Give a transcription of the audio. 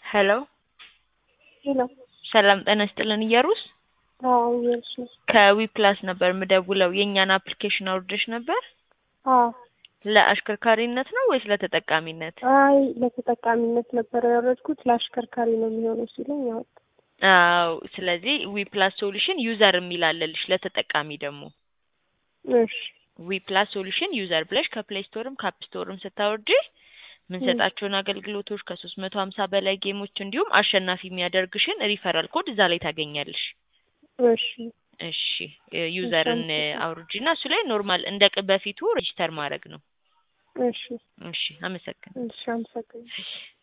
ሄሎ ሄሎ ሰላም ጤና ይስጥልን እየሩስ አዎ እየሩስ ነኝ። ከዊ ፕላስ ነበር ምደውለው የእኛን አፕሊኬሽን አውርደሽ ነበር? አዎ ለአሽከርካሪነት ነው ወይስ ለተጠቃሚነት? አይ ለተጠቃሚነት ነበር ያወረድኩት ለአሽከርካሪ ነው የሚሆነው ሲለኝ ያወጣ አዎ ስለዚህ ዊ ፕላስ ሶሉሽን ዩዘር የሚል አለልሽ ለተጠቃሚ ደግሞ እሺ ዊ ፕላስ ሶሉሽን ዩዘር ብለሽ ከፕሌይ ስቶርም ከአፕ ስቶርም ስታወርጂ ምንሰጣቸውን አገልግሎቶች ከሶስት መቶ ሀምሳ በላይ ጌሞች እንዲሁም አሸናፊ የሚያደርግሽን ሪፈራል ኮድ እዛ ላይ ታገኛለሽ። እሺ እሺ ዩዘርን አውርጂና እሱ ላይ ኖርማል እንደ ቅ- በፊቱ ሬጂስተር ማድረግ ነው። እሺ እሺ አመሰግን እሺ አመሰግናለሁ።